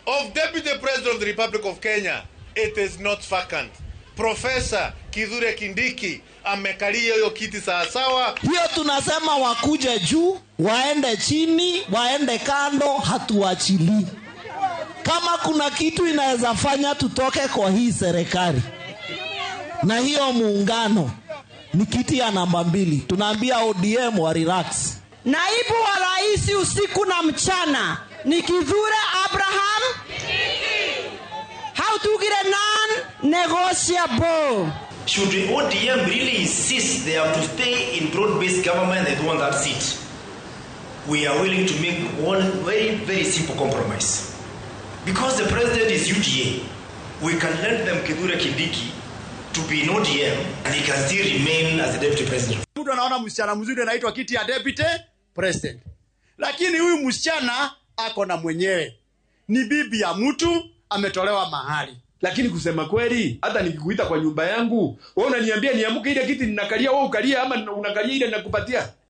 of Deputy President of the Republic of Kenya, it is not vacant. Profesa Kithure Kindiki amekalia hiyo kiti sawasawa. hiyo tunasema wakuje juu waende chini waende kando hatuachilii kama kuna kitu inaweza fanya tutoke kwa hii serikali na hiyo muungano ni kiti ya namba mbili tunaambia odm wa relax Naibu wa rais usiku na mchana ni Kithure Abraham hautugire non negotiable. Should the ODM really insist they have to stay in broad-based government and want that seat, we are willing to make one very, very simple compromise. Because the president is UDA, we can lend them Kithure Kindiki to be in ODM and he can still remain as the deputy president. mtu anaona msichana mzuri anaitwa kiti ya deputy president lakini huyu msichana ako na mwenyewe ni bibi ya mtu ametolewa mahali lakini kusema kweli hata nikikuita kwa nyumba yangu wewe unaniambia niamke ile kiti ninakalia wewe ukalia ama unakalia ile ninakupatia